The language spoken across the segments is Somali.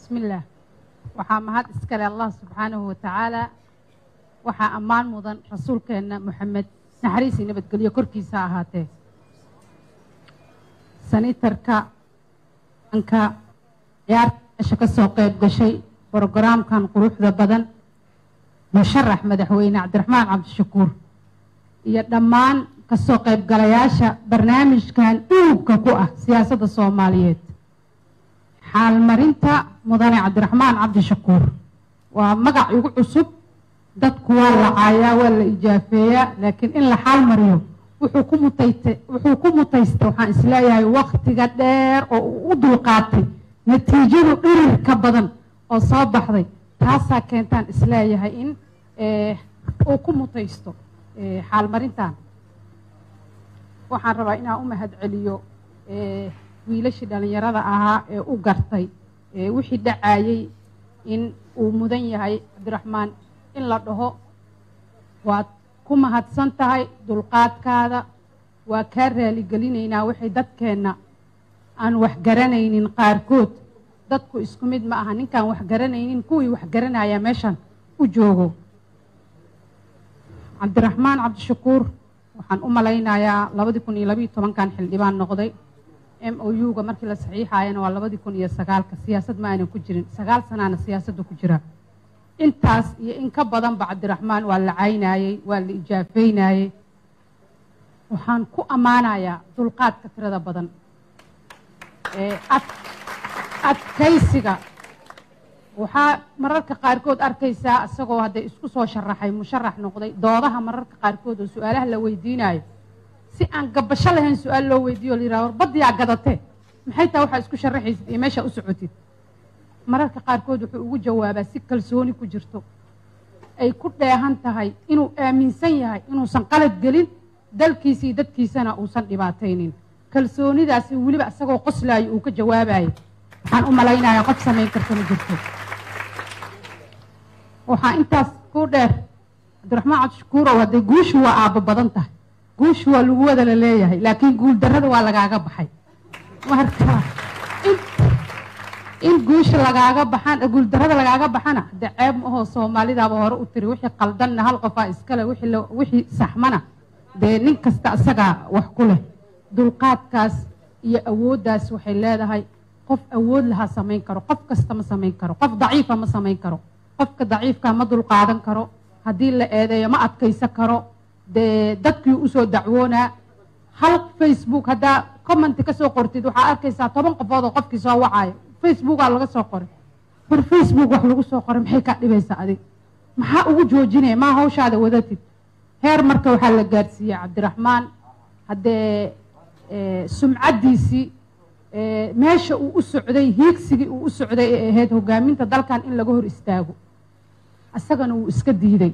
bismillaah waxaa mahad iskale allah subxaanahu watacaala waxaa ammaan mudan rasuulkeenna moxamed naxariis iyo nabadgelyo korkiisa ahaatee sanitarka anka ciyaarta meesha ka soo qayb gashay brogaraamkan quruxda badan musharax madaxweyne cabdiraxmaan cabdishakuur iyo dhammaan kasoo qaybgalayaasha barnaamijkan dhuugka ku ah siyaasadda soomaaliyeed xaalmarinta mudane cabdiraxmaan cabdishakuur waa magac igu cusub dadku waa la caayaa waa la ijaafeeyaa laakiin in la xaal mariyo wuxuu ku mutayta wuxuu ku mutaystay waxaan isleeyahay waktiga dheer oo uu u dulqaatay natiijadu dhirir ka badan oo soo baxday taasaa keentaan isleeyahay in uu ku mutaysto xaalmarintan waxaan rabaa inaan u mahad celiyo wiilashii dhallinyarada ahaa ee u gartay wixii dhacayey in uu mudan yahay cabdiraxmaan in la dhaho waad ku mahadsan tahay dulqaadkaada waa kaa raaligelinaynaa waxay dadkeenna aan wax garanaynin qaarkood dadku isku mid ma aha ninkaan wax garanaynin kuwii wax garanaya meeshan u joogo cabdiraxmaan cabdishakuur waxaan u malaynayaa labadii kun iyo labayo tobankan xildhibaan noqday m o u-ga markii la saxiixayana waa labadii kun iyo sagaalka siyaasad ma aynan ku jirin sagaal sanaana siyaasadda ku jira intaas iyo in ka badanba cabdiraxmaan waa la caynayey waa la ijaafeynayey waxaan ku ammaanayaa dulqaadka tirada badan adkaysiga waxaa mararka qaarkood arkaysaa isagoo hadday isku soo sharaxay musharax noqday doodaha mararka qaarkood oo su-aalaha la weydiinayo si aan gabasho lahayn su-aal loo weydiiyo o la yiraha war baddiyaa gadatee maxay taha waxaa isku sharaxaysid iyo meeshaa u socotid mararka qaarkood wuxuu ugu jawaabaa si kalsooni ku jirto ay ku dheehan tahay inuu aaminsan yahay inuusan qalad gelin dalkiisa iyo dadkiisana uusan dhibaataynin kalsoonidaasi weliba isagoo qoslaayo uu ka jawaabayo waxaan u malaynayaa qof samayn karta ma jirto waxaa intaas ku dheer cabdiraxmaan cabdishakuurow hadday guushu waa aabbo badan tahay guushu waa lagu wada la leeyahay laakiin guul darrada waa lagaaga baxay marka in guusha lagaaga baxan guuldarrada lagaaga baxana de ceeb mahoo soomaalidaaba hore u tiri wixii qaldanna hal qofaa iskale wixii saxmana dee nin kasta isagaa wax ku leh dulqaadkaas iyo awooddaas waxay leedahay qof awood lahaa samayn karo qof kasta ma samayn karo qof daciifa ma samayn karo qofka daciifka ma dulqaadan karo haddii la eedeeyo ma adkaysan karo dee dadkii usoo dacwoonaa hal facebook haddaa commenti kasoo qortid waxaa arkaysaa toban qofood oo qofkii soo wacayo facebookaa laga soo qoray war facebook wax lagu soo qoray maxay kaa dhibaysaa adig maxaa ugu joojinaya maa hawshaada wadatid heer marka waxaa la gaarsiiyey cabdiraxmaan haddee sumcaddiisii meesha uu u socday hiigsigii uu u socday ee ahayd hogaaminta dalkan in laga hor istaago isagana wuu iska diiday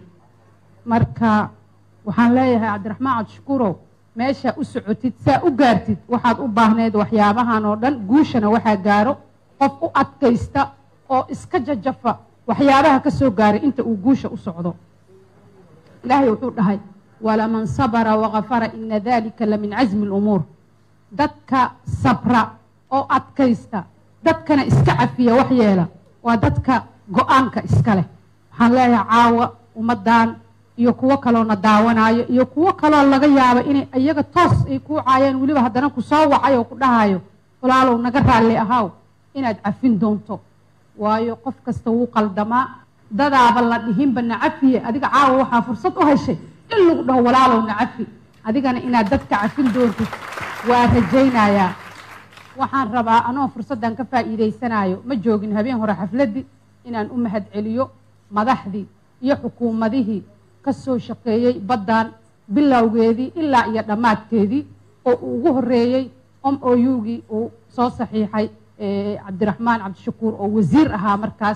marka waxaan leeyahay cabdiraxmaan cabdishakuurow meeshaa u socotid saa u gaartid waxaad u baahneed waxyaabahan oo dhan guushana waxaa gaaro qof u adkaysta oo iska jajafa waxyaabaha ka soo gaaray inta uu guusha u socdo ilaahay wuxuu dhahay walaman sabara wakafara ina dalika la min casmi lumuur dadka sabra oo adkaysta dadkana iska cafiya wax yeela waa dadka go-aanka iska leh waxaan leeyahay caawa ummaddan iyo kuwo kaloona daawanaayo iyo kuwo kaloo laga yaabo inay iyaga toos ay kuu caayeen weliba haddana ku soo wacay oo ku dhahayo walaalow naga raalli ahaaw inaad cafin doonto waayo qof kasta wuu qaldamaa dadaaba la dhihinba nacafiye adiga caawa waxaa fursad u heshay in lagu dhaho walaalow nacafi adigana inaad dadka cafin doontid waa rajaynayaa waxaan rabaa anoo fursaddan ka faa'iidaysanayo ma joogin habeen hore xafladdii inaan u mahad celiyo madaxdii iyo xukuumadihii ka soo shaqeeyey baddan bilowgeedii ilaa iyo dhammaadkeedii oo uu ugu horreeyey om o u-gii uu soo saxiixay cabdiraxmaan cabdishakuur oo wasiir ahaa markaas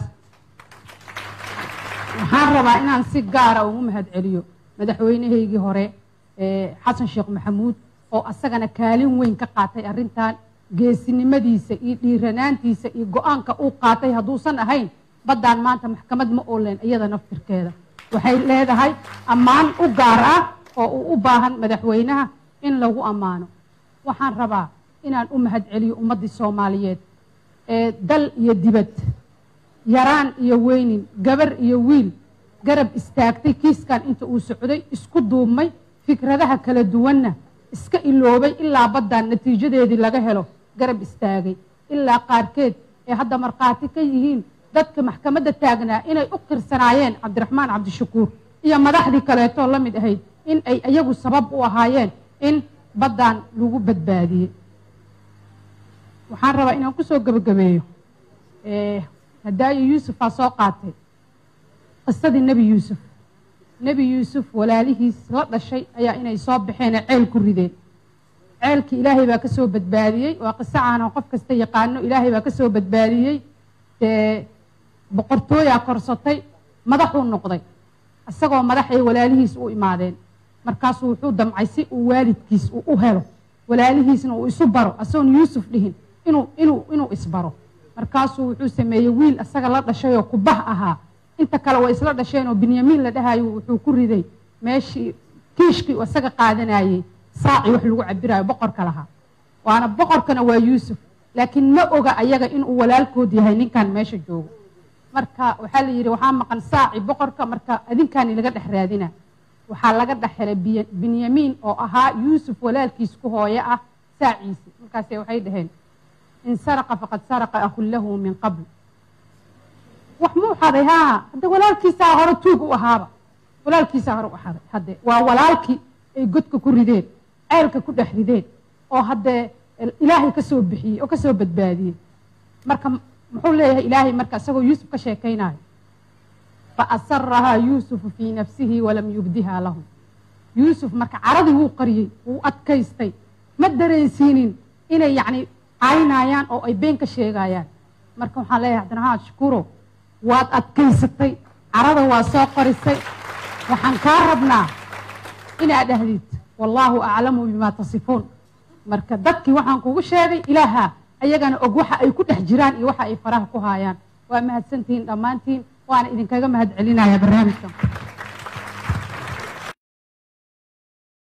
waxaan rabaa inaan si gaara ugu mahad celiyo madaxweynahaygii hore xasan sheekh maxamuud oo asagana kaalin weyn ka qaatay arrintan geesinimadiisa iyo dhiiranaantiisa iyo go-aanka uu qaatay hadduusan ahayn baddaan maanta maxkamad ma ooleen iyada naftirkeeda waxay leedahay ammaan u gaar ah oo uu u baahan madaxweynaha in lagu ammaano waxaan rabaa inaan u mahad celiyo ummaddii soomaaliyeed ee dal iyo dibad yaraan iyo weynin gabar iyo wiil garab istaagtay kiiskan inta uu socday isku duubmay fikradaha kala duwanna iska iloobay ilaa baddan natiijadeedii laga helo garab istaagay ilaa qaarkeed ee hadda markhaati ka yihiin dadka maxkamadda taagnaa inay u qirsanaayeen cabdiraxmaan cabdishakuur iyo madaxdii kaleetoo la mid ahayd in ay iyagu sabab u ahaayeen in baddan lagu badbaadiyey waxaan rabaa inaan kusoo gebagabeeyo hadaayo yuusufaa soo qaatay qisadii nebi yuusuf nebi yuusuf walaalihiis la dhashay ayaa inay soo baxeenee ceel ku rideen ceelkii ilaahay baa ka soo badbaadiyey waa qiso aanan qof kasta yaqaano ilaahay baa ka soo badbaadiyey dee boqortooyaa korsatay madaxuu noqday isagoo madaxay walaalihiis u imaadeen markaasuu wuxuu damcay si uu waalidkiis uu u helo walaalihiisna uu isu baro asagoon yuusuf dhihin inuu inuu inuu isbaro markaasuu wuxuu sameeyey wiil isaga la dhashayoo kubah ahaa inta kale way isla dhasheenoo binyamiin la dhahayo wuxuu ku riday meeshii kiishkii uu isaga qaadanayey saacii wax lagu cabirayo boqorka lahaa waana boqorkana waa yuusuf laakiin ma oga ayaga inuu walaalkood yahay ninkan meesha joogo marka waxaa la yidhi waxaa maqan saaci boqorka marka adinkaani laga dhex raadina waxaa laga dhex helay binyamiin oo ahaa yuusuf walaalkiis ku hooyo ah saaciisi markaase waxay dhaheen in saraqa faqad saraqa akun lahu min qabl wax muu xaday haa hadde walaalkiisaa hore tuug u ahaaba walaalkiisaa hore u xaday hadde waa walaalkii ay godka ku rideen ceelka ku dhex rideen oo haddee ilaahay ka soo bixiyey oo ka soo badbaadiyey marka muxuu leeyahay ilaahay marka isagoo yuusuf ka sheekaynayo faasarahaa yuusufu fii nafsihi walam yubdiha lahum yuusuf marka caradii wuu qariyey wuu adkaystay ma dareensiinin inay yacni caynayaan oo ay been ka sheegayaan marka waxaan leeyahay cabdiraxmaan shukuro waad adkaysatay carada waa soo qorisay waxaan kaa rabnaa inaad dhahdid wallaahu aclamu bimaa tasifuun marka dadkii waxaan kugu sheegay ilaaha ayagana og waxa ay ku dhex jiraan iyo waxa ay faraha ku haayaan waa mahadsantihiin dhammaantiin waana idinkaga mahad celinaya barnaamijkan